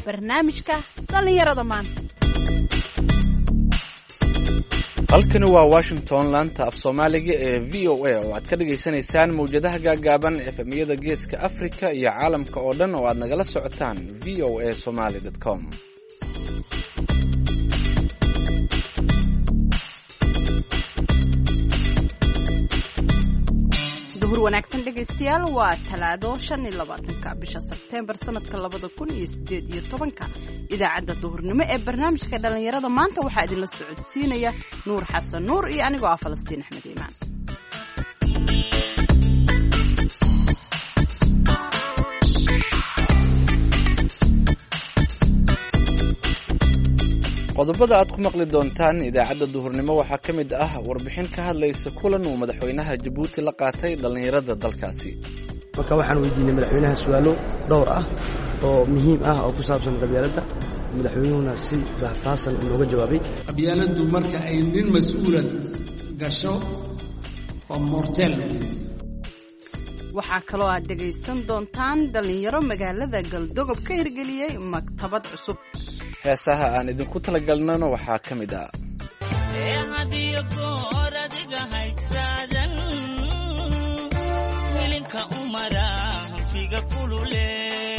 barnaamijka dhallinyarada maanta halkani waa washington laanta af soomaaliga ee v o a oo aad ka dhagaysanaysaan mawjadaha gaagaaban efemiyada geeska africa iyo caalamka oo dhan oo aad nagala socotaan v o a somaly com duhur wanaagsan dhegaystayaal waa talaado shan iyo labaatanka bisha sebteembar sanadka labada kun iyo sideed iyo tobanka idaacadda duhurnimo ee barnaamijka dhallinyarada maanta waxaa idinla socodsiinaya nuur xasan nuur iyo anigoo ah falastiin axmed iimaan qodobada aad ku maqli doontaan idaacadda duhurnimo waxaa ka mid ah warbixin ka hadlaysa kulan uu madaxweynaha jabuuti la qaatay dhallinyarada dalkaasi marka waxaan weydiinay madaxweynaha su-aalo dhowr ah oo muhiim ah oo ku saabsan qabyaaladda madaxweynuhuna si faahfaahsan nooga jawaabay qabyaaladdu marka ay nin mas-uulan gasho waa mortel waxaa kaloo aad dhegaysan doontaan dhallinyaro magaalada galdogob ka hirgeliyey maktabad cusub heesaha aan idinku talagalnana waxaa ka mid ah hadiyo goor adiga haytaadan wilinka umara hanfiga kulule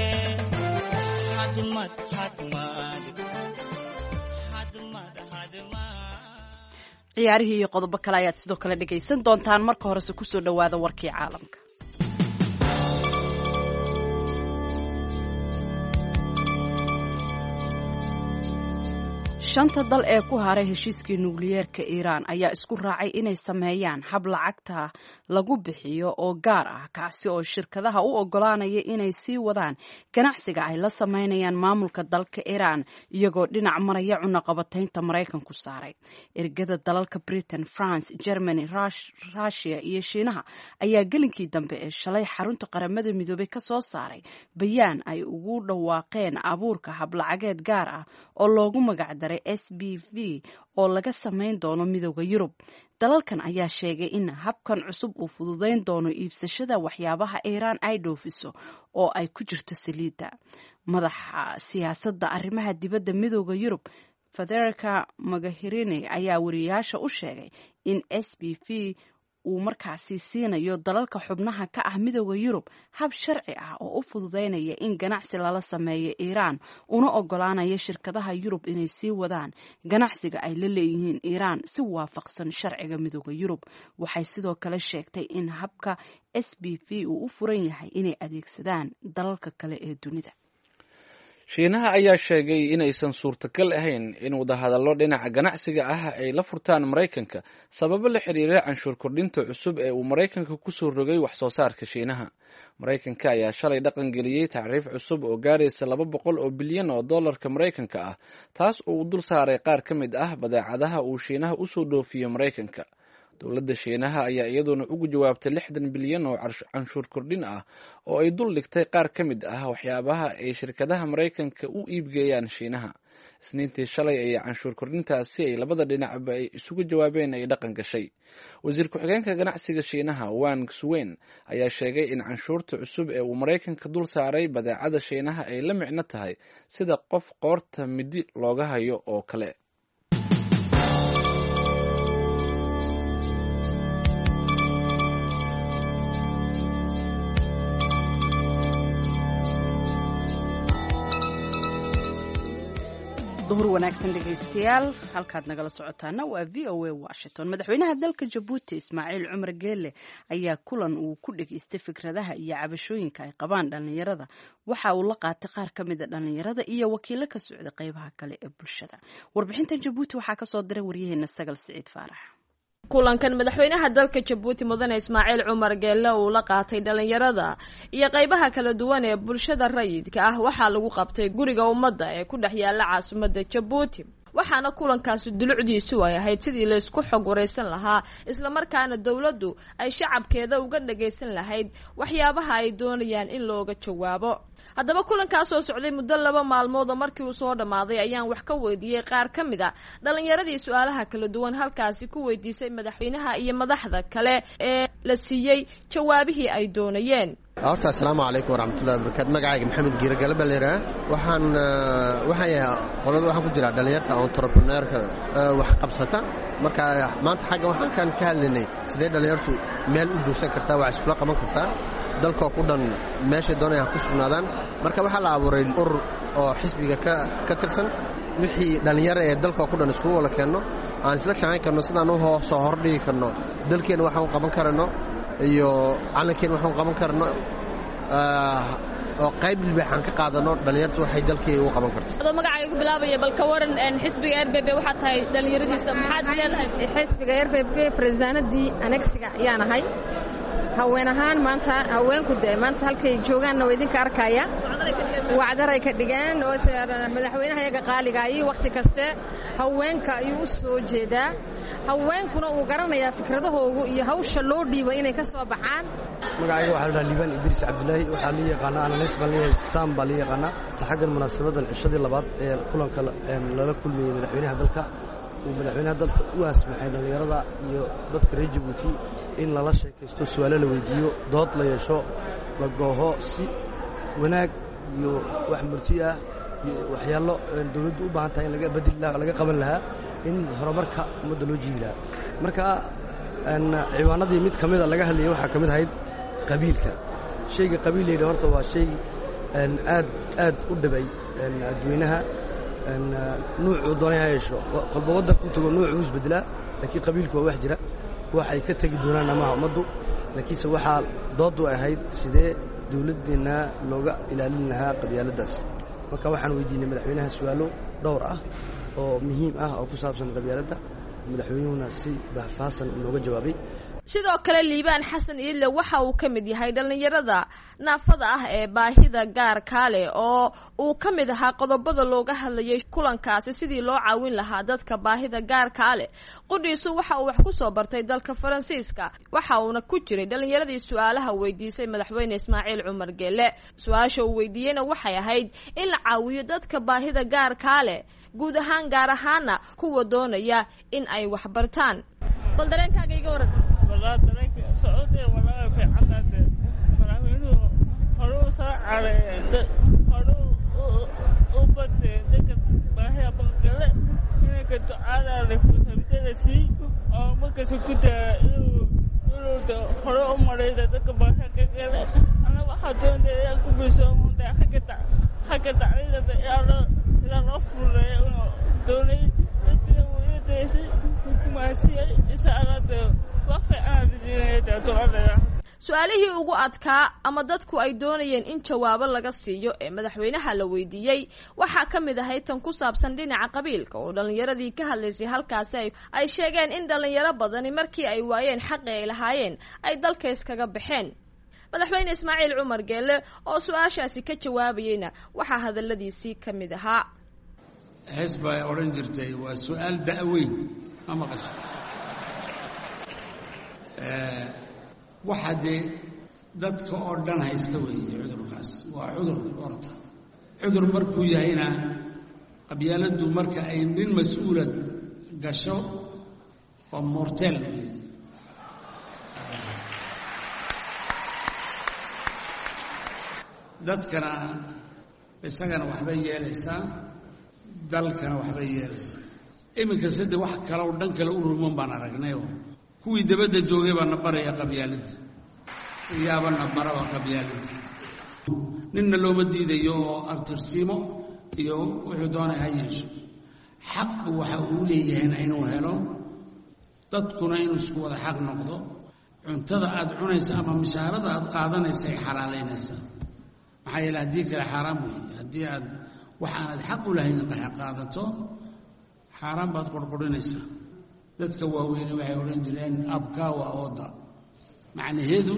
hadmad hadmad hadmad hadmad ciyaarihii iyo qodobo kale ayaad sidoo kale dhegaysan doontaan marka horese kusoo dhowaada warkii caalamka shanta dal ee ku haray heshiiskii nukliyeerka iiraan ayaa isku raacay inay sameeyaan hab lacagta lagu bixiyo oo gaar ah kaasi oo shirkadaha u ogolaanaya inay sii wadaan ganacsiga ay la sameynayaan maamulka dalka iiraan iyagoo dhinac maraya cunaqabataynta maraykanku saaray ergada dalalka britain france germany rushia iyo shiinaha ayaa gelinkii dambe ee shalay xarunta qaramada midoobay ka soo saaray bayaan ay ugu dhawaaqeen abuurka hablacageed gaar ah oo loogu magacdaray s b v oo laga samayn doono midooda yurub dalalkan ayaa sheegay in habkan cusub uu fududayn doono iibsashada waxyaabaha iiraan ay dhoofiso oo ay ku jirto saliidda madaxa siyaasadda arrimaha dibadda midooda yurub federica magahirini ayaa wariyayaasha u sheegay in s b v uu markaasi siinayo dalalka xubnaha ka ah midooda yurub hab sharci ah oo u fududaynaya in ganacsi lala sameeyo iiraan una ogolaanaya shirkadaha yurub inay sii wadaan ganacsiga ay la leeyihiin iiraan si waafaqsan sharciga midooda yurub waxay sidoo kale sheegtay in habka s b v uu u furan yahay inay adeegsadaan dalalka kale ee dunida shiinaha ayaa sheegay inaysan suurtagal ahayn in wadahadallo dhinaca ganacsiga ah ay la furtaan maraykanka sababo la xiriira canshuur kordhinta cusub ee uu maraykanka kusoo rogay wax soo saarka shiinaha maraykanka ayaa shalay dhaqan geliyey tacriif cusub oo gaaraysa laba boqol oo bilyan oo dollarka maraykanka ah taas oo uu dul saaray qaar ka mid ah badeecadaha uu shiinaha usoo dhoofiyo maraykanka dowladda shiinaha ayaa iyaduna ugu jawaabtay lixdan bilyan oo canshuur kordhin ah oo ay dul dhigtay qaar ka mid ah waxyaabaha ay shirkadaha maraykanka u iibgeeyaan shiinaha isniintii shalay ayay canshuur kordhintaasi ay labada dhinacba ay isugu jawaabeen ay dhaqan gashay wasiir ku-xigeenka ganacsiga shiinaha wang suwen ayaa sheegay in canshuurta cusub ee uu maraykanka dul saaray badeecada shiinaha ay la micno tahay sida qof qoorta midi looga hayo oo kale duhur wanaagsan dhegaystayaal halkaad nagala socotaana waa v o a washington madaxweynaha dalka jabuuti ismaaciil cumar geele ayaa kulan uu ku dhageystay fikradaha iyo cabashooyinka ay qabaan dhallinyarada waxa uu la qaatay qaar ka mida dhallinyarada iyo wakiilo ka socda qeybaha kale ee bulshada warbixintan jabuuti waxaa kasoo diray waryaheena sagal siciid faarax kulankan madaxweynaha dalka jabuuti mudane ismaaciil cumar geelle uu la qaatay dhallinyarada iyo qaybaha kala duwan ee bulshada rayidka ah waxaa lagu qabtay guriga ummadda ee ku dhex yaalla caasimadda jabuuti waxaana kulankaasi dulucdiisu ay ahayd sidii laysku xog waraysan lahaa islamarkaana dowladdu ay shacabkeeda uga dhagaysan lahayd waxyaabaha ay doonayaan in looga jawaabo haddaba kulankaas oo socday muddo laba maalmood oo markii uu soo dhammaaday ayaan wax ka weydiiyey qaar ka mid a dhallinyaradii su-aalaha kala duwan halkaasi ku weydiisay madaxweynaha iyo madaxda kale ee la siiyey jawaabihii ay doonayeen horta assalaamu calaykum waraxmatullahi wabarakaatu magacayga maxamed giiragale baa layidhaha waxaan waxaan yahay qolada waxaan ku jiraa dhallinyarta entrepreneurka wax qabsata marka maanta xagga waxaan ka hadlaynay sidee dhallinyartu meel u joogsan kartaa wax iskula qaban kartaa dalkoo ku dhan meeshay doonaya ha ku sugnaadaan marka waxaa la abuuray urur oo xisbiga ka tirsan wixii dhallinyaro ee dalkoo ku dhan iskugu wala keenno aan isla shaqayn karno sidaan u soo hordhigi karno dalkeenna waxaan u qaban karano iyo calankeena waxaan qaban karno oo qayb ilbaaxaan ka qaadano dhallinyartu waxay dalkii ugu qaban karto adoo magacay ugu bilaabaya bal ka waran xisbiga r b b waxaad tahay dhallinyaradiisa maxaad is leedahay xisbiga r b b presidaaladii anegsiga ayaan ahay haween ahaan maanta haweenku de maanta halkay joogaanna waa idinka arkaya wacdaray ka dhigeen oo madaxweynaha iyaga qaaligaayii wakhti kaste haweenka ayuu u soo jeedaa haweenkuna uu garanayaa fikradahoogu iyo hawsha loo dhiiba inay ka soo baxaan magacayga waxaa la dhaha liibaan idriis cabdilaahi waxaa lii yaqaanaa ananes baan leeyahay saam baa lii yaqaanaa ta xaggan munaasabadan cishadii labaad ee kulanka lala kulmayey madaxweynaha dalka uu madaxweynaha dalka u asmaxay dhallinyarada iyo dadka reer jabuuti in lala sheekaysto su-aalo la weydiiyo dood la yeesho la gooho si wanaag iyo wax murti ah iyo waxyaallo dawladdu u baahan tahay in laga badili laga qaban lahaa in horumarka ummadda loo jiidi lahaa marka ciwaanadii mid ka mida laga hadlayay waxaa ka mid ahayd qabiilka shayga qabiil layidhi horta waa shay aad aad u dhibay adweynaha nuucuu doonay ha yeesho qolba waddanka u tago nuucuu isbedelaa laakiin qabiilku waa wax jira waxay ka tegi doonaan amaha ummaddu laakiinse waxaa dooddu ahayd sidee dawladdeenna looga ilaalin lahaa qabyaaladdaas marka waxaan weydiinay madaxweynaha su-aalo dhowr ah oo muhiim ah oo ku saabsan qabyaaladda madaxweynuhuna si bahfaasan looga jawaabay sidoo kale liibaan xasan iidle waxa uu ka mid yahay dhallinyarada naafada ah ee baahida gaarkaa leh oo uu ka mid ahaa qodobada looga hadlayay kulankaasi sidii loo caawin lahaa dadka baahida gaarkaa leh qudhiisu waxa uu wax ku soo bartay dalka faransiiska waxa uuna ku jiray dhallinyaradii su-aalaha weydiisay madaxweyne ismaaciil cumar geelle su-aasha uu weydiiyeyna waxay ahayd in la caawiyo dadka baahida gaarkaa leh guud ahaan gaar ahaana kuwa doonaya in ay wax bartaan bal dareenkaaga iga waran والله ترك سعودي والله في عدد مراهنو هرو ساعة هرو وبد دك باهي بنقل هنا كنت على لفوس بتدسي أو ما كسكت إنه هرو مريض دك باهي كقل أنا واحد ده يكون بيسوم ده حكت حكت عليه ده يا لا لا رفض دوني تدري كما سي سألته su-aalihii ugu adkaa ama dadku ay doonayeen in jawaabo laga siiyo ee madaxweynaha la weydiiyey waxaa ka mid ahayd tan ku saabsan dhinaca qabiilka oo dhallinyaradii ka hadlaysay halkaasi ay sheegeen in dhallinyaro badani markii ay waayeen xaqi ay lahaayeen ay dalka iskaga baxeen madaxweyne ismaaciil cumar geelle oo su-aashaasi ka jawaabayeyna waxaa hadaladiisii ka mid ahaa hees baa odhan jirtay waa su-aal da'weyn ma maqasha waxa dee dadka oo dhan haysta weeye cudurkaas waa cudur horta cudur markuu yahayna qabyaaladdu marka ay nin mas-uulad gasho waa mortel weeye dadkana isagana waxbay yeelaysaa dalkana waxbay yeelaysaa iminka sade wax kaloo dhan kale u ruman baan aragnayoo kuwii dabadda joogay baa na baraya qabyaaladda iyaaba na baraba qabyaaladda ninna looma diidayo oo abtirsiimo iyo wuxuu doonay ha yeesho xaqu waxa uu leeyahayna inuu helo dadkuna inuu isku wada xaq noqdo cuntada aad cunaysa ama mishaarada aad qaadanaysa ay xalaalaynaysaa maxaa yeele haddii kale xaaraam weeye haddii aad wax aanad xaq u lahayn qaadato xaaraan baad qorqorinaysaa dadka waaweyne waxay odhan jireen abkaa waa ooda macnaheedu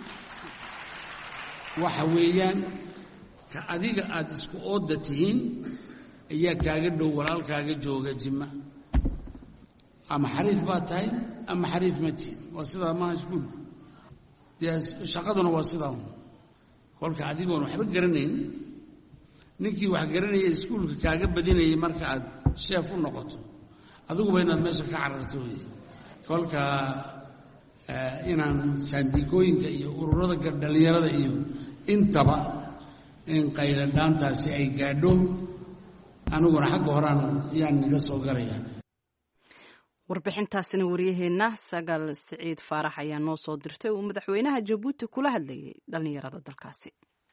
waxa weeyaan ka adiga aad isku ooda tihiin ayaa kaaga dhow walaalkaaga jooga jima ama xariif baad tahay ama xariif ma tihin waa sidaa maaha iskuulku dee shaqaduna waa sidaa kolka adigoon waxba garanayn ninkii wax garanaya iskuulka kaaga badinayay marka aad sheef u noqoto adiguba inaad meesha ka cararto wey kolka inaan saandiikooyinka iyo ururada dhallinyarada iyo intaba in qayladhaantaasi ay gaadho aniguna xagga horaan yaan naga soo galaya warbixintaasina wariyaheenna sagaal siciid faarax ayaa noo soo dirtay uu madaxweynaha jabuuti kula hadlayay dhallinyarada dalkaasi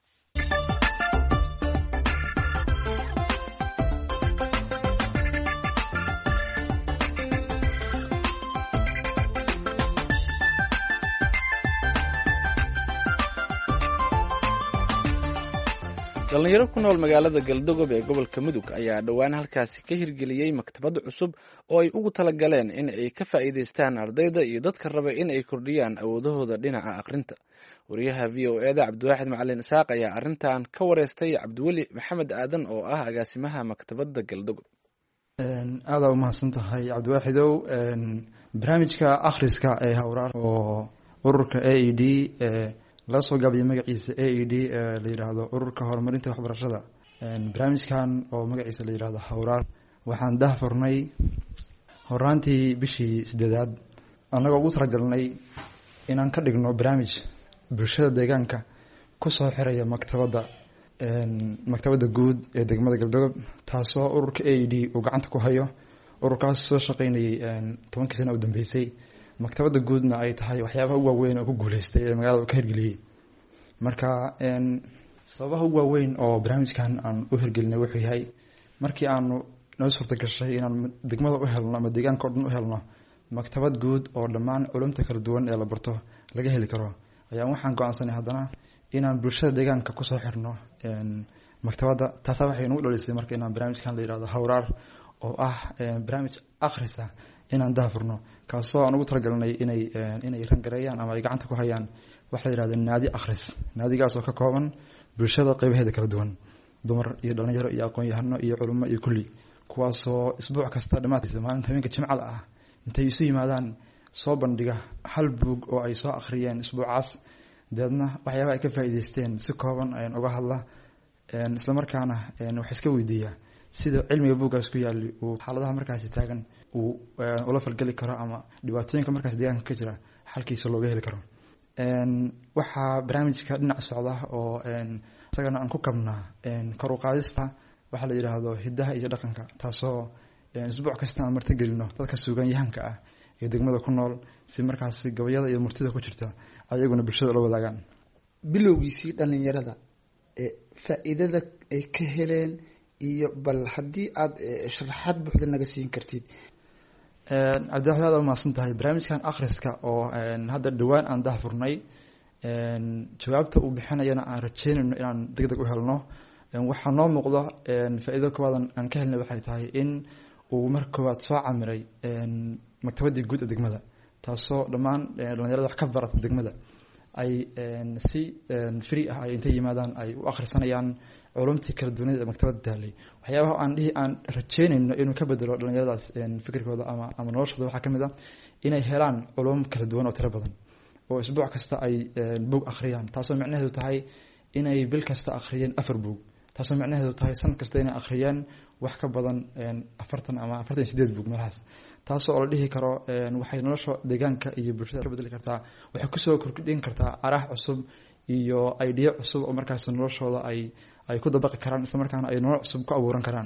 dhallinyaro ku nool magaalada galdogob ee gobolka mudug ayaa dhowaan halkaasi ka hirgeliyey maktabad cusub oo ay ugu talagaleen in ay ka faa'iidaystaan ardayda iyo dadka raba in ay kordhiyaan awoodahooda dhinaca akhrinta wariyaha v o eda cabdiwaaxid macalin isaaq ayaa arrintan ka wareystay cabdiweli maxamed aadan oo ah agaasimaha maktabadda galdogob aadaa umahadsan tahay cabdiwaaxidow barnaamijka akhriska ee hawraar oo ururka a e d laga soo gaabiyay magaciisa a e d la yidhaahdo ururka horumarinta waxbarashada barnaamijkan oo magaciisa la yidhahdo hawraar waxaan dahfurnay horaantii bishii sideedaad annagoo ugu talagalnay inaan ka dhigno barnaamij bulshada deegaanka kusoo xiraya maktabadda maktabadda guud ee degmada galdogob taasoo ururka a e d uu gacanta ku hayo ururkaas soo shaqeynayay tobankii sana u dambeysay maktabadda guudna ay tahay waxyaabaha u waaweyn oo ku guuleystay ee magaalada ka hirgeliyey marka sababaha u waaweyn oo barnaamijkan aan u hirgelinay wuxuu yahay markii aanu noo suurta gashay inaan degmada u helno ama deegaanka o dhan u helno maktabad guud oo dhammaan culumta kala duwan ee la barto laga heli karo ayaan waxaan go-aansanay haddana inaan bulshada deegaanka kusoo xirno maktabadda taasaa waxay nagu dhalisay marka inaan barnaamijkan la yihahdo hawraar oo ah barnaamij akhrisa inaan dahafurno kaasoo aan ugu talagalnay inay inay rangareeyaan ama ay gacanta ku hayaan waxa la yihahdo naadi akhris naadigaasoo ka kooban bulshada qeybaheeda kala duwan dumar iyo dhalinyaro iyo aqoon-yahano iyo culimo iyo kulli kuwaasoo isbuuc kasta dhammaadkiisa maalinta habeenka jimcada ah intay isu yimaadaan soo bandhiga hal buug oo ay soo akhriyeen isbuucaas deedna waxyaabaha ay ka faa'iideysteen si kooban ayaan uga hadla islamarkaana wax iska weydiiyaa sida cilmiga buuggaas ku yaali uu xaaladaha markaasi taagan uu ula falgeli karo ama dhibaatooyinka markaas deegaanka ka jira xalkiisa looga heli karo waxaa barnaamijka dhinac socda oo isagana aan ku kabnaa kor u qaadista waxaa la yidhaahdo hidaha iyo dhaqanka taasoo isbuuc kasta aan martigelino dadka suugaanyahanka ah ee degmada ku nool si markaasi gabayada iyo murtida ku jirta ayaguna bulshada ula wadaagaan bilowgiisii dhalinyarada ee faa-iidada ay ka heleen iyo bal haddii aada sharaxaad buuxda naga siin kartid cabdiwaxid aad umahadsan tahay barnaamijkan akhriska oo hadda dhowaan aan dahfurnay jawaabta uu bixinayana aan rajeynayno inaan deg deg u helno waxaa noo muuqda faa-iido koowaad aan ka helnay waxay tahay in uu marka koowaad soo camiray maktabaddii guud ee degmada taasoo dhammaan dhalinyarada wax ka barata degmada ay si free ah ay intay yimaadaan ay u akhrisanayaan culumtii kala duwaneed ee maktabadda taalay waxyaabaha aan dhihi aan rajeynayno inuu ka bedelo dhalinyaradaas fikirkooda ama ama noloshooda waxaa kamid ah inay helaan culum kala duwan oo tiro badan oo isbuuc kasta ay buug akhriyaan taasoo micnaheedu tahay inay bil kasta akhriyeen afar buug taasoo micnaheedu tahay sanad kasta inay akhriyeen wax ka badan afartan ama afartan iyo sideed buug meelahaas taasoo la dhihi karo waxay nolosha deegaanka iyo bulshada ka bedeli kartaa waxay kusoo kordhin kartaa araah cusub iyo idea cusub oo markaas noloshooda ay ay ku dabaqi karaan isla markaana ay nolol cusub ku abuuran karaan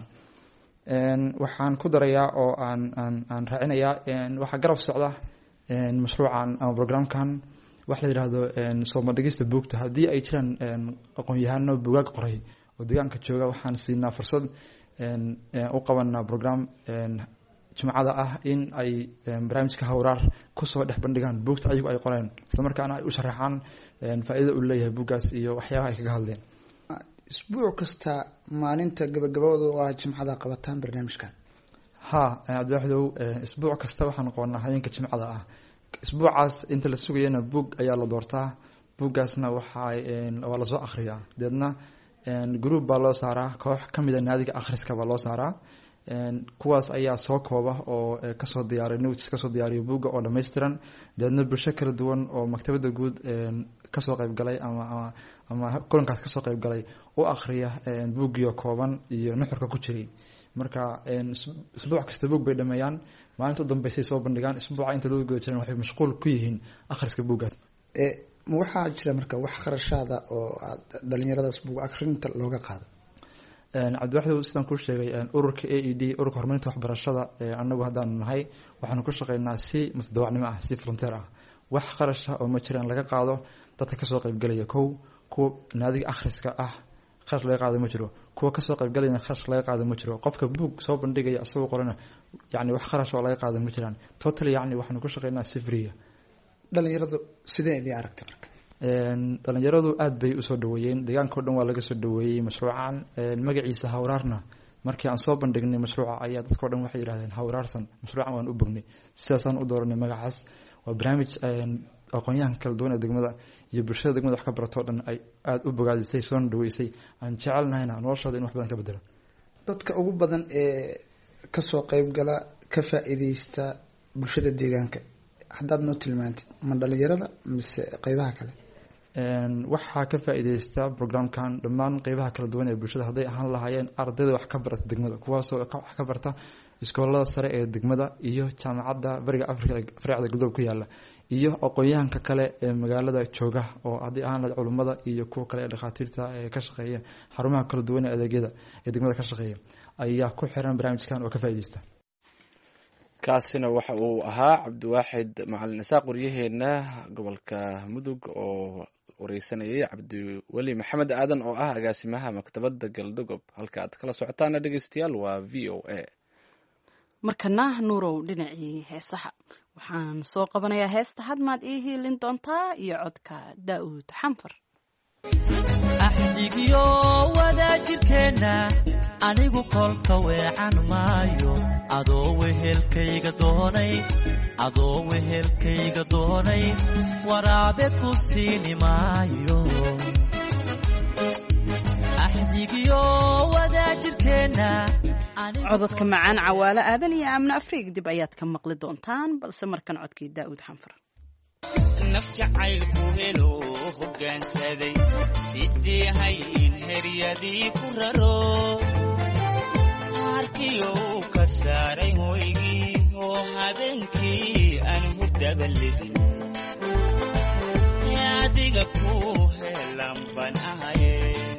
waxaan ku darayaa oo aan aan aan raacinayaa waxaa garab socda mashruucan ama programkan waxa la yidhaahdo soo bandhigista buugta haddii ay jiraan aqoon-yahano buugaag qoray oo deegaanka jooga waxaan siinaa fursad u qabanaa program jimcada ah in ay barnaamijka hawraar kusoo dhex bandhigaan buugta ayagu ay qoreen islamarkaana ay u sharaxaan faa-idada uu leeyahay buuggaas iyo waxyaabaha ay kaga hadleen isbuuc kasta maalinta gabagabadooda oo ah jimcada qabataan barnaamijkan ha cabdiwaxidow isbuuc kasta waxaan qabanaa habeenka jimcada ah isbuucaas inta la sugayana buug ayaa la doortaa buuggaasna waxaa waa lasoo akhriyaa deedna group baa loo saaraa koox kamida naadiga akhriska baa loo saaraa kuwaas ayaa soo kooba oo kasoo diyaaray notes kasoo diyaariya buugga oo dhammaystiran dabeedna bulsho kala duwan oo maktabadda guud kasoo qeybgalay ama ama kulankaas kasoo qeybgalay u akriya buuggiio kooban iyo nuxurka ku jiray marka isbuuc kasta buug bay dhameeyaan maalinta u dambeysay soo bandhigaan isbuuca inta loo guda jiran waxay mashquul ku yihiin akhriska buuggaas ma waxaa jira marka wax kharashaada oo aad dhalinyaradaas buug akrinta looga qaado cabdiwaxdow sidaan kuu sheegay ururka a e d ururka horumarinta waxbarashada anagu haddaanu nahay waxaanu ku shaqeynaa si mutadawacnimo ah si volunteer ah wax qarasha oo ma jiraan laga qaado dadka kasoo qeybgalaya kow kuwa naadiga akhriska ah kharash laga qaado ma jiro kuwa kasoo qeybgalayana kharash laga qaado ma jiro qofka buug soo bandhigaya isagoo qorana yani wax kharash oo laga qaado ma jiraan total yani waxaanu ku shaqeynaa si free dhalinyaradu sidee idii aragta marka dhalinyaradu aada bay usoo dhaweeyeen deegaanka o dhan waa laga soo dhaweeyey mashruucan magaciisa hawraarna markii aan soo bandhignay mashruuca ayaa dadkao dhan waxay yihahdeen hawraarsan mashruucan waan u bognay sidaasaan u dooranay magacaas waa barnaamij aqoonyahanka kala duwan ee degmada iyo bulshada degmada wax ka baratoo dhan ay aada u bogaadisay soona dhaweysay aan jecelnahayna noloshooda in wax badan ka bedelo dadka ugu badan ee kasoo qeybgala ka faa-iideysta bulshada deegaanka haddaad noo tilmaantid ma dhalinyarada mise qeybaha kale waxaa ka faa-iideysta programkan dhammaan qeybaha kala duwan ee bulshada hadday ahaan lahaayeen ardayda wax ka barata degmada kuwaasoo wax ka barta iskoolada sare ee degmada iyo jaamacadda bariga africa ee faracda galdob ku yaala iyo aqoon-yahanka kale ee magaalada jooga oo haddii ahaan lahayd culummada iyo kuwa kale ee dhakhaatiirta ee ka shaqeeya xarumaha kala duwan ee adeegyada ee degmada ka shaqeeya ayaa ku xiran barnaamijkan oo ka faa-ideysta kaasina waxa uu ahaa cabdiwaaxid macalin isaaq waryaheena gobolka mudug oo wareysanayay cabdiweli maxamed aadan oo ah agaasimaha maktabadda galdogob halka aad kala socotaana dhegeystayaal waa v o a markana nuurow dhinacii heesaha waxaan soo qabanayaa heesta hadmaad ii hiilin doontaa iyo codka daa'uud xanfar axdigiyo wadaajirkeenna anigu kolka weecan maayo adoo wehelkayga doonay adoo wehelkayga doonay waraabe ku siini maayo axdigiyo wadaajirkeenna cododka macaan cawaale aadan iyo aamno afriig dib ayaad ka maqli doontaan balse markan codkii daa'uud xanfar naf jacaylku helo hoggaansaday sidii hayin heryadii ku raro harkiyo uu ka saaray hoygii oo habeenkii aan hurdaba ledin adiga ku helan ban ahaye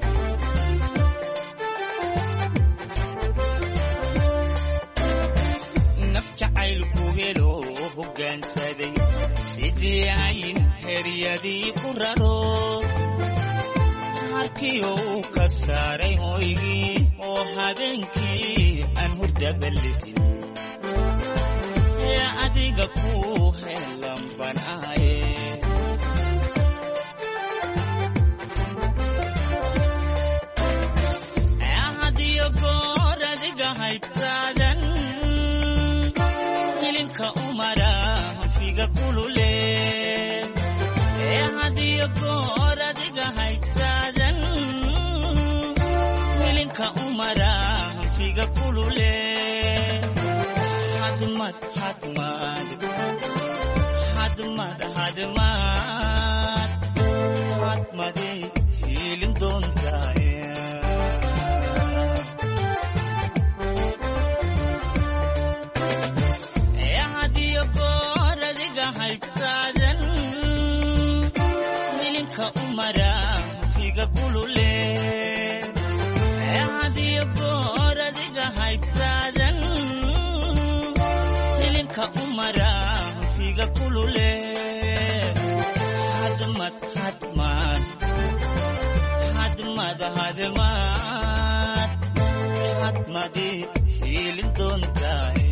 naf jacaylku helo hoggaansaday sidii ayin heryadii ku raro harkiyo uu ka saaray hoygii oo habeenkii aan hurdaba ledin ee adiga ku helan ban ahaye hadiyo goor adiga haybtaadan hilinka umara hanfiga kulule ee hadiyo goor adiga haybtaadan hilinka umara hanfiga kulule hadmad hadmad hadmad hadmad hadmade hiilin doontaaye hadiyo goor adiga haybtaadan hilinka umara figa kulule hadiyo goor adiga haybtaadan hilinka umara figa kulule hadmad hadmad hadmad hadmad hadmadi hiilin doontaaye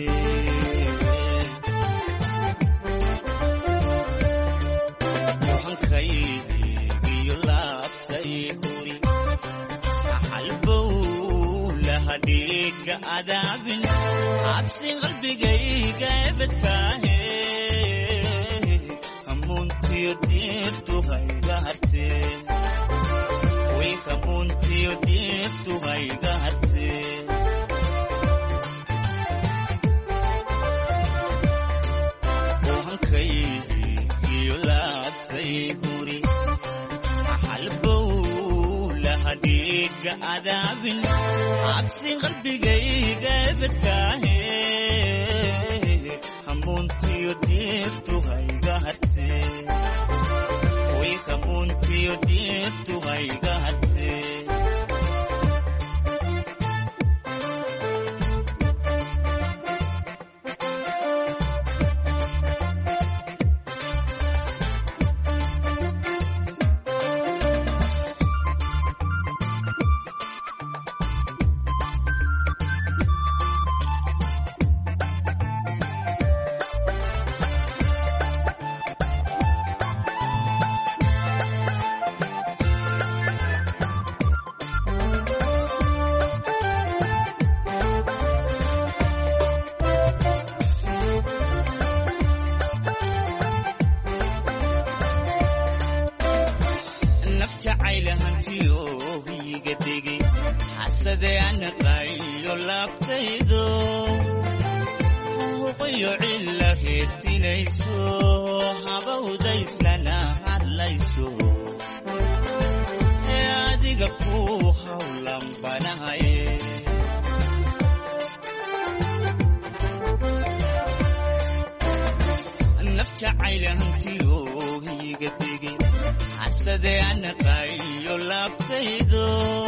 hankaygiyo laabtay huri halbow lahadhiiga adaabin cabsi qalbigayga ebedkaahe hamuuntiyo diiftu hayga hartee way hamuuntiyo diiftu hayga hartee xusay huri halbow lahadhiiga adaabin cabsi qalbigayga bedkaahe hamuuntiyo deeftu hayga harte way hamuuntiyo deeftu hayga harte naf jacayla hantiyo higa dhigi xasade anaqayo laabtaydo huqayo cilla heertinayso habawdayslana hadlayso ee adiga ku hawlan banahaye naf jacayla hantiyo higa dhigi xasade anaqayo laabtaydo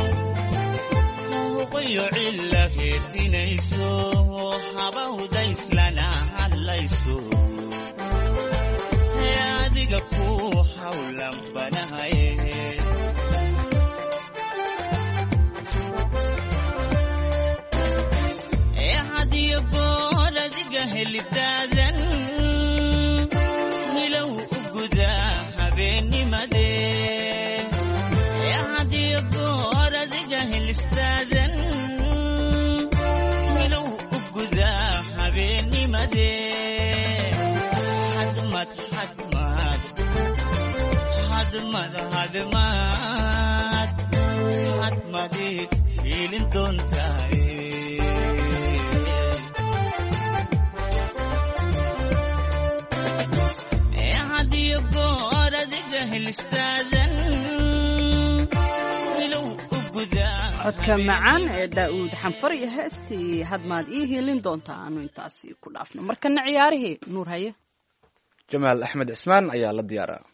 huqayo cilla heertinayso habawdayslana hadlayso ee adiga ku hawlan banahaye ee hadiyo goor adiga helidaadan hilow u gudaa habeennimade ee hadiyo goor adiga helistaadan hilow u gudaa habeennimade hadmad hadmad hadmad hadmad hadmadid hiilin doontaaye ee hadiyo goor adiga helistaadan hilow u gudaa codka macaan ee daa'uud xanfar iyo heestii hadmaad ii hiilin doontaa aanu intaasi ku dhaafno markana ciyaarihii nuur haye jamaal axmed cismaan ayaa la diyaaraa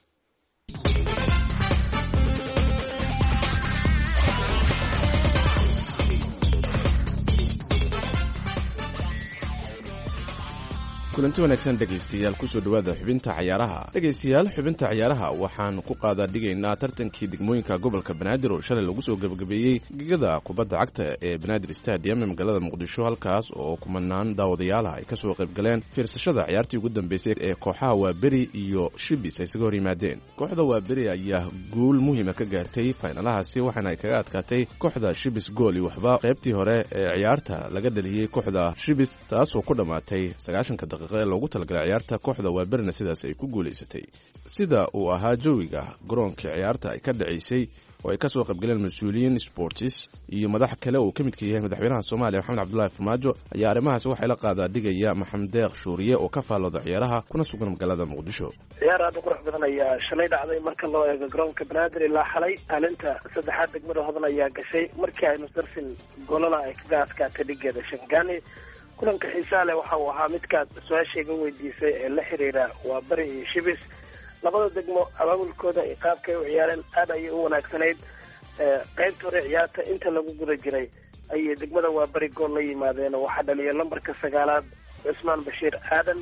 kulanti wanaagsan dhegaystayaal kusoo dhowaada xubinta cayaaraha dhegaystayaal xubinta cayaaraha waxaan ku qaadaa dhigaynaa tartankii degmooyinka gobolka banaadir oo shalay lagu soo gebagabeeyey gegada kubadda cagta ee banaadir stadium ee magaalada muqdisho halkaas oo kumanaan daawadayaalaha ay kasoo qayb galeen fiirsashada ciyaartii ugu dambeysay ee kooxaha waaberi iyo shibis ay isaga hor yimaadeen kooxda waaberi ayaa guul muhiima ka gaartay faynalahaasi waxaana ay kaga adkaatay kooxda shibis gool iyo waxba qaybtii hore ee ciyaarta laga dhaliyey kooxda shibis taasoo ku dhammaatay sagaashanka daqiiqa ee loogu talagalay ciyaarta kooxda waaberina sidaas ay ku guulaysatay sida uu ahaa jawiga garoonkii ciyaarta ay ka dhacaysay oo ay kasoo qaybgaleen mas-uuliyiin sportis iyo madax kale uu ka midka yahay madaxweynaha soomaaliya maxamed cabdulaahi farmaajo ayaa arrimahaasi waxay la qaadaa dhigaya maxamed deeq shuuriye oo ka faallooda ciyaaraha kuna sugan magaalada muqdisho ciyaar aada u qurux badan ayaa shalay dhacday marka loo eego garoonka banaadir ilaa xalay kaalinta saddexaad degmada hodan ayaa gashay markii ay nusdarsin golana ay kaga adkaatay dhigeeda shangani kulanka xiisaa leh waxa uu ahaa midkaad su-aashayga weydiisay ee la xiriira waa bari iyo shibis labada degmo abaabulkooda iyo qaabkay u ciyaareen aada ayay u wanaagsanayd qaybta hore ciyaarta inta lagu guda jiray ayay degmada waa bari gool la yimaadeen oo waxaa dhaliya lambarka sagaalaad cusmaan bashiir aadan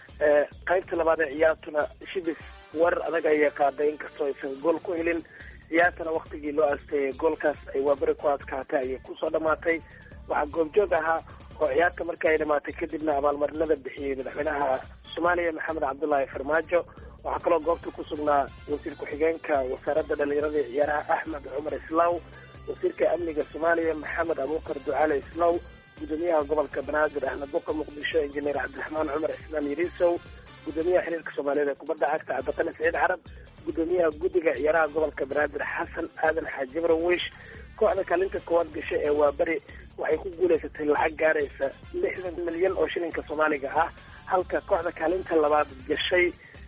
qaybta labaad ee ciyaartuna shibis weerar adag ayay qaaday inkastoo aysan gool ku helin ciyaartana waktigii loo asteeyay goolkaas ay waa bari ku adkaatay ayay kusoo dhamaatay waxaa goobjoog ahaa oo ciyaarta marka ay dhamaatay kadibna abaalmarinada bixiyey madaxweynaha soomaaliya maxamed cabdulaahi farmaajo waxaa kaloo goobta ku sugnaa wasiir ku-xigeenka wasaaradda dhalinyarada iyo ciyaaraha axmed cumar islaw wasiirka amniga soomaaliya maxamed abuukar ducaale islaw gudoomiyaha gobolka banaadir ahmed buqa muqdisho injineer cabdiraxmaan cumar islaan yariisow gudoomiyaha xiriirka soomaaliyeed ee kubadda cagta cabdiqani saciid carab gudoomiyaha guddiga ciyaaraha gobolka banaadir xasan aadan xaaji barwish kooxda kaalinta koowaad gashay ee waaberi waxay ku guulaysatay lacag gaaraysa lixdan milyan oo shilinka soomaaliga ah halka kooxda kaalinta labaad gashay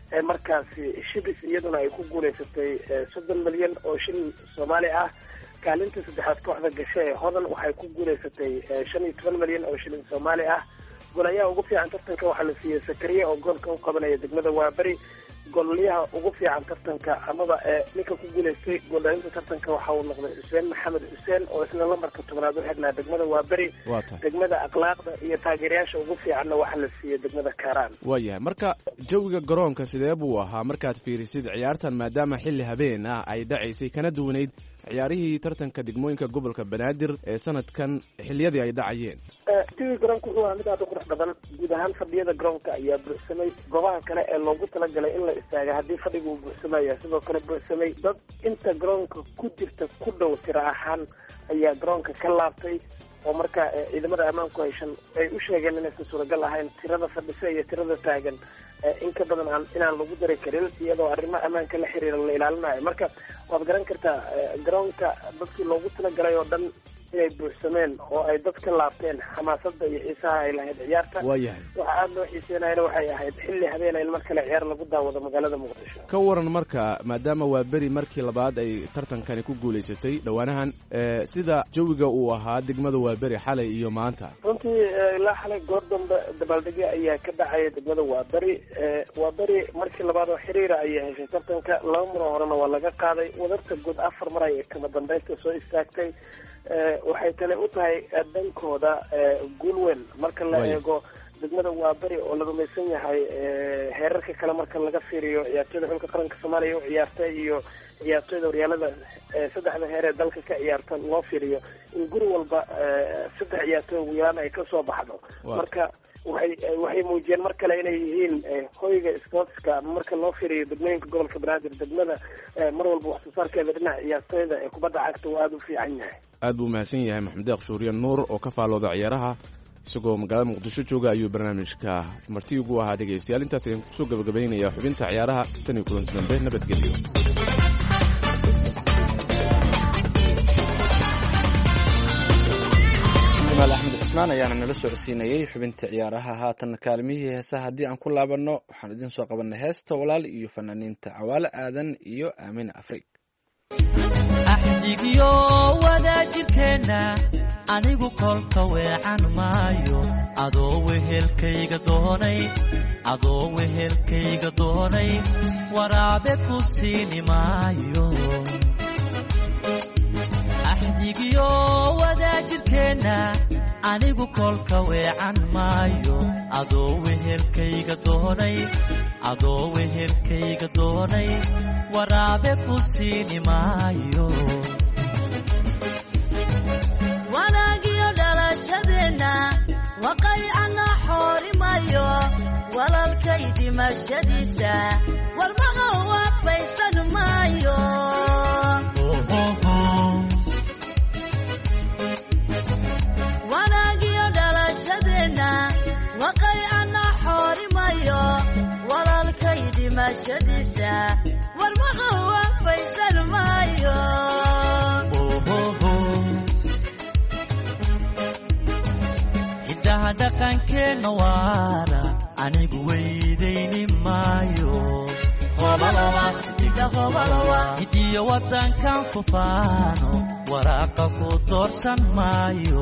markaasi shibis iyaduna ay ku guulaysatay soddon milyan oo shilin soomaali ah kaalinta saddexaad kooxda gashe ee hodan waxay ku guulaysatay shan iyo toban milyan oo shilin soomaali ah golayaha ugu fiican tartanka waxaa la siiyey sakariya oo goolka u qabanaya degmada waaberi golyaha ugu fiican tartanka amaba ninka ku guulaystay gooldhalinta tartanka waxa uu noqday xuseen maxamed xuseen oo isna lambarka tobnaad u xidhnaa degmada waaberi degmada akhlaaqda iyo taageerayaasha ugu fiicanna waxaa la siiyey degmada kaaraan waayahay marka jawiga garoonka sidee buu ahaa markaad fiirisid ciyaartan maadaama xilli habeen ah ay dhacaysay kana duwanayd ciyaarihii tartanka degmooyinka gobolka banaadir ee sanadkan xiliyadii ay dhacayeen jawiga garoonka wuxuu ahaa mid aad u qurux badan guud ahaan fadhiyada garoonka ayaa buuxsamay goobaha kale ee loogu talagalay in la istaaga haddii fadhiga uu buuxsamaya sidoo kale buuxsamay dad inta garoonka ku jirta ku dhow tira ahaan ayaa garoonka ka laabtay oo marka ciidamada ammaanku hayshan ay u sheegeen inaysan suuragal ahayn tirada fadhisa iyo tirada taagan in ka badan aan inaan lagu dari karin iyadoo arrimo ammaanka la xiriira la ilaalinayo marka waad garan kartaa garoonka dadkii loogu talagalay oo dhan inay buuxsameen oo ay dad ka laabteen xamaasada iyo xiisaha ay lahayd ciyaarta waayahay waxa aada loo xiiseenayana waxay ahayd xilli habeena in mar kale ciyaar lagu daawado magaalada muqdisho ka waran marka maadaama waa beri markii labaad ay tartankani ku guulaysatay dhowaanahan sida jawiga uu ahaa degmada waa beri xalay iyo maanta runtii ilaa xalay goor dambe dabaaldegyo ayaa ka dhacaya degmada waa beri waa beri markii labaad oo xiriira ayay heshay tartanka laba maroo horena waa laga qaaday wadarta guud afar mar ay kama dambeynta soo istaagtay waxay tale u tahay dhankooda guul weyn marka la eego degmada waa beri oo la rumaysan yahay heerarka kale marka laga fiiriyo ciyaartooyda xulka qaranka soomaaliya u ciyaartay iyo ciyaartooyda horyaalada saddexda heer ee dalka ka ciyaarta loo fiiriyo in guri walba saddex ciyaartooy ugu yaraan ay kasoo baxdo marka waxay waxay muujiyeen mar kale inay yihiin hoyga sportska marka loo fiiriyo degmooyinka gobolka banaadir degmada mar walba wax soo saarkeeda dhinaca ciyaartooyda ee kubadda cagta uu aada u fiican yahay aad buu mahadsan yahay maxamed deeq shuuriye nuur oo ka faalooda ciyaaraha isagoo magaalada muqdisho jooga ayuu barnaamijka marti ugu ahaa dhegaystayaal intaas ayaan kusoo gabagabaynaya xubinta ciyaaraha tan iyo kulanti dambe nabadgelyo jamaal axmed cismaan ayaana nala socodsiinayey xubinta ciyaaraha haatan kaalmihii heesaha haddii aan ku laabanno waxaan idiin soo qabanay heesta walaal iyo fanaaniinta cawaale aadan iyo aamina afrig axdigiyo wadaajirkeenna anigu kolka weecan maayo adoo wehelkayga doonay adoo wehelkayga doonay waraabe ku siini maayo axdigiyo wadaajirkeenna anigu kolka weecan maayo adoo wehelkayga doonay adoo wehelkayga doonay waraabe ku siini maayo wanaagiyo dhalashadeenna waqaycana xoorimayo walalkay dhimashadiisa warmaha waafaysan maayo wanaagiyo dhalashadeenna waqaycana xoorimayo walalkay dhimashadiisa warmaha waafaysan maayo hiddaha dhaqankeenna waara anigu weydayni maayo hidiyo waddankan ku faano waraaqa ku doorsan maayo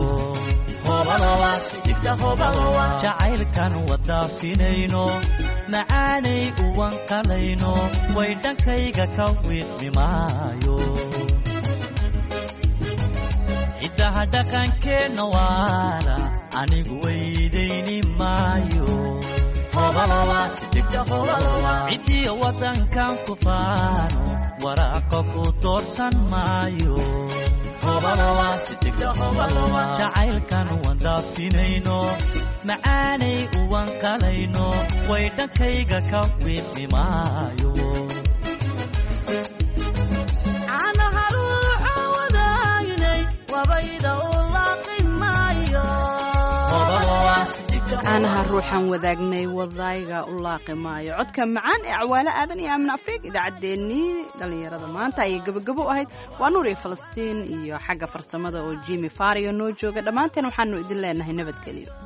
jacaylkan wadaafinayno macaanay uwanqalayno way dhankayga ka wiidmi maayo hiddaha dhaqankeenna waara anigu weydayni maayo cidiyo waddankan ku faano waraaqa ku doorsan maayo jacaylkan wandaafinayno macaanay uwanqalayno way dhankayga ka wiidmi maayo caanaha ruuxa wadaynay wabayda u laaqi maayo caanaha ruuxan wadaagnay wadayga u laaqi maayo codka macaan ee cawaale aadan iyo aamin afriig idaacaddeenii dhallinyarada maanta ayay gabagabo u ahayd waa nuur iyo falastiin iyo xagga farsamada oo jimi fario noo jooga dhammaanteen waxaanu idin leenahay nabadgelyo